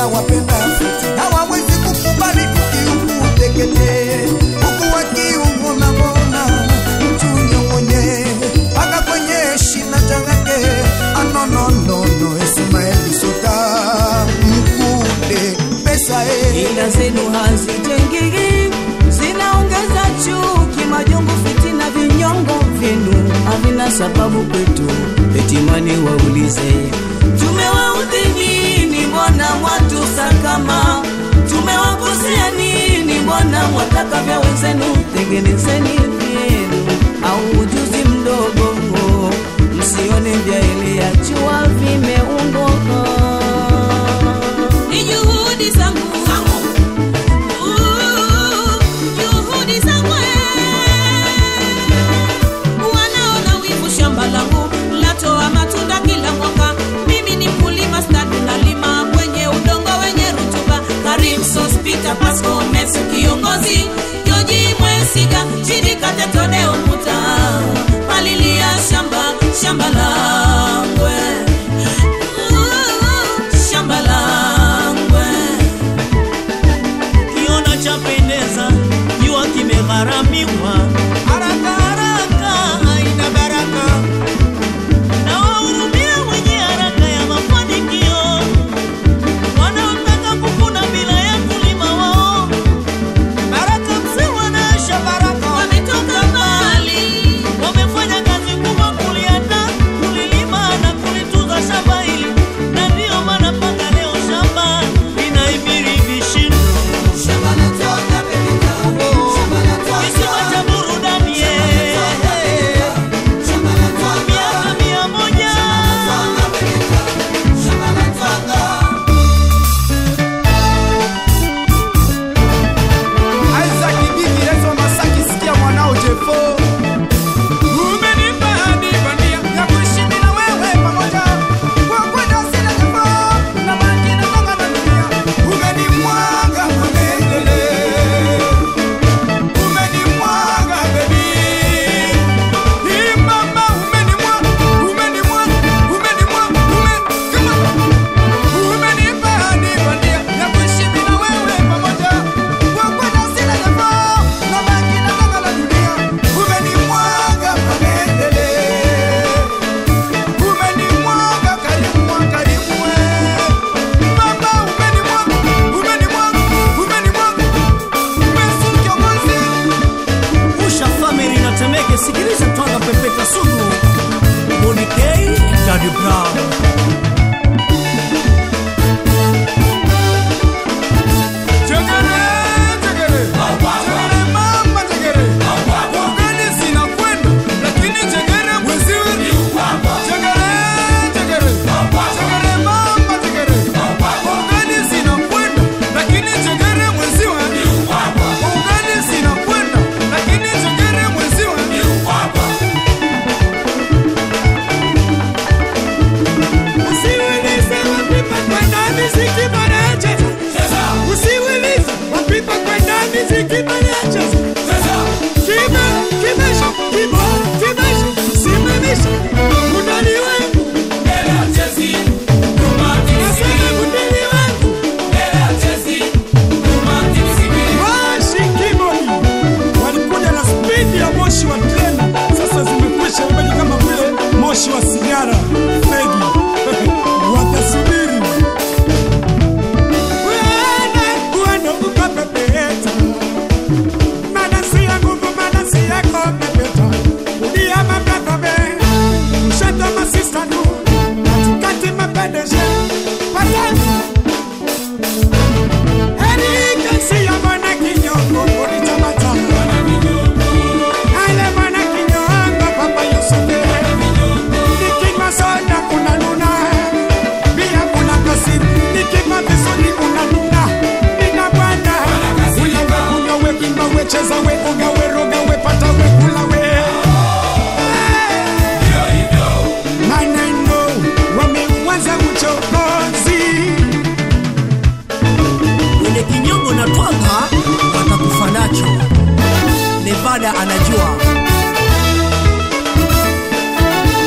na wapenda fiti hawawezi kukubali ukiuku utekete huku wakiungona mbona mtunyong'onye mpaka kwenye shina changake anononono Ismaeli Sota mkude pesa e ila zenu hazijengiki, zinaongeza chuki, majungu, fitina, vinyongo vyenu havina sababu kwetu. Etimani waulize, tumewaudhi nini? Mbona mwatusakama? Tumewakosea nini? Mbona mwataka vya wenzenu? Tengenezeni vyenu au ujuzi mdogo, msione vya ile ya jua vimeungoka Ni juhudi zangu Uh, juhudi zangu wanaona wivu shamba langu latoa matunda kila mwaka mimi ni mkulima stadi nalima kwenye udongo wenye rutuba karim sospita pasco mesu kiongozi joji mwesiga jidikatetone umuta palilia shamba shamba langwe Uh, shamba langwe kiona chapendeza jua kimegharamiwa haraka haraka haina baraka na wahurumia wenye haraka ya mafanikio wanaotaka kuvuna bila ya kulima wao baraka msewa na asha baraka wametoka mbali wamefanya kazi kubwa kulianda kulilima na kulituza shamba hili na ndiyo maana mpaka leo shamba linahimiri vishindo Kisiwa cha burudani eh, miaka mia moja Isaac Bigi Rezo Masaki sikia mwanao Jefo Umenipa hadi bandia ya kuishi bila wewe pamoja Kwa kwenda sina Jefo na baki na gonga na dunia Umenimwaga umenele Umenimwaga baby Hii mama umenimwaga umenimwaga umenimwaga ume kama Umenipa hadi bandia ya kuishi bila wewe pamoja Kwa kwenda sina Jefo na baki na gonga la dunia Umenimwaga maendele Umenimwaga karimu karimu Mama umenimwaga umenimwaga umenimwaga Mesu kiongozi Usha family na Temeke, sikiliza twanga pepeta sugu Monikei Daddy Brown Chekere chekere Chekere mama chekere Ugani zinakwenda lakini chekere mwenziwe Chekere chekere Chekere mama chekere Ugani zinakwenda lakini chekere mwenziwe Ugani zinakwenda lakini chekere mwenziwe Usiulize wapipa kwenda miziki wanacheza Usiulize wapipa kwenda miziki wanacheza Kime, kimesha, kimo, kimesha Simamisha, mudani wangu Nasema mudani wangu Moshi Kimoni walikuja na spidi ya moshi wa treni, sasa zimekwisha imebaki kama vile moshi wa sigara fegi watasubiri Uende, uende ukapepeta. Manasi ya nguvu, manasi yako pepeta. Kulia mabrother be, kushoto masista nu, katikati mapendeje. Patani. Any can see your man a kinyongo, kuri chamata. Ale man a kinyongo, papa Yusufe. Nikima soda kuna nuna, pia kuna kasi. Nikima visoni kuna nuna, nina bwana. Ule we kunywa we kimba we cheza we oga we roga we pata we kula we. Maneno wameanza uchokozi. Ile kinyongo na twanga watakufa nacho Nevada anajua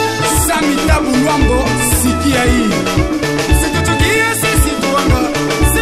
Sami Tabu Lwambo, sikia hii. Situchukie sisi tuanga,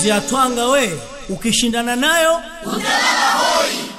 ya twanga we ukishindana nayo utalala hoi